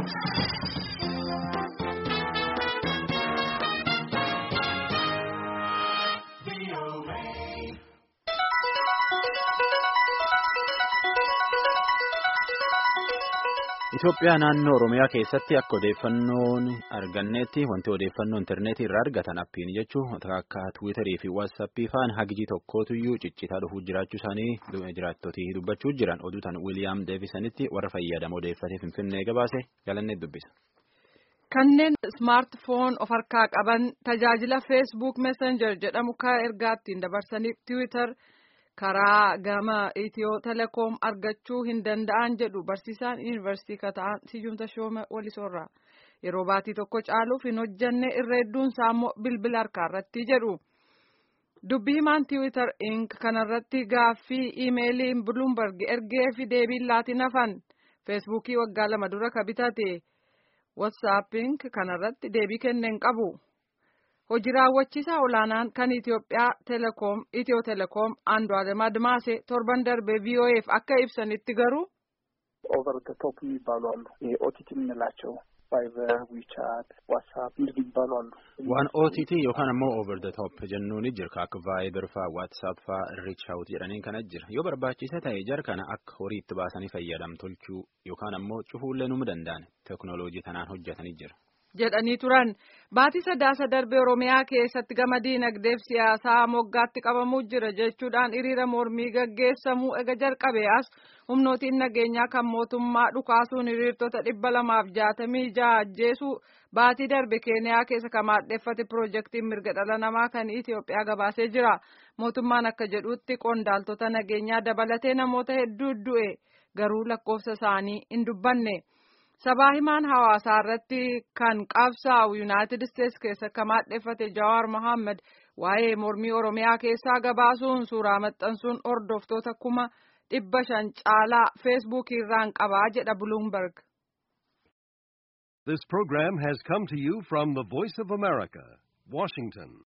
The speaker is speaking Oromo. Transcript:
Itoophiyaa naannoo Oromiyaa keessatti akka odeeffannoon argannetti wanti odeeffannoo intarneetii irraa argatan appiin jechuun akka tiwiitarii fi waatsaappii fa'aan hagijii tokkootuyyuu ciccitaa dhufuu jiraachuu isaanii jiraattotii dubbachuu jiran oduutan Wiiliyaam Deevisanitti warra fayyadamu odeeffatee Finfinnee gabaase galannee dubbisa. Kanneen smaartifoon of harkaa qaban tajaajila feesbuuk messenger jedhamu kan ergaa ittiin dabarsaniif tiwiitar. karaa gama itiyoo telekoom argachuu hin danda'an jedhu barsiisaan yuunivarsiitii kata'an siyyumta shooma walisoorraa yeroo baatii tokko caaluuf hin hojjanne irra hedduunsaa immoo bilbila harkaa irratti jedhu dubbii himaan tiwiitar ink kanarratti gaaffii iimeeliin buluumbarg ergee fi deebiin laatiin hafan feesbuukii waggaa lama dura ka bitate watsaapping kanarratti deebii kenneen qabu. hojii raawwachiisaa olaanaan kan Itiyoophiyaa telekoom Itiyoo telekoom Andu'aalem Admaase torban darbe VOA'f akka ibsanitti garuu. ኦቨር ደ ቶፕ የሚባሉ አሉ። ኦቲቲ የምንላቸው ቫይበር፣ ዊቻት፣ ዋትሳፕ እንደዚህ የሚባሉ አሉ። waan OTT yookaan ammoo over the top jennuun jira akka vaayibar faa waatsaap faa reach out jedhaniin kana jira yoo barbaachisa ta'e jar kana akka horii itti baasanii fayyadam tolchuu yookaan ammoo cufuullee numa danda'an teeknooloojii tanaan hojjetanii jira. jedhanii turan baatii sadaasa darbe oromiyaa keessatti gama diinagdeef siyaasaa moggaatti qabamuu jira jechuudhaan hiriira mormii gaggeessamuu ega jalqabe as humnootiin nageenyaa kan mootummaa dhukaasuun hiriirtota dhibba lamaaf jaatamii jaha ajjeesuu baatii darbe keeniyaa keessa kan maadheffate piroojeektiin mirga dhala namaa kan Itiyoophiyaa gabaasee jira mootummaan akka jedhutti qondaaltota nageenyaa dabalatee namoota hedduu du'e garuu lakkoofsa isaanii hin dubbanne. sabaa himaan hawaasaa irratti kan qabsaa'u yuunaayitid isteetsi keessa kan maadheffate jawaar mohaammed waa'ee mormii oromiyaa keessaa gabaasuun suuraa maxxansuun hordoftoota kuma dhibba shan caalaa feesbuukii irraan qabaa jedha buluumberg. This program has come to you from the Voice of America, Washington.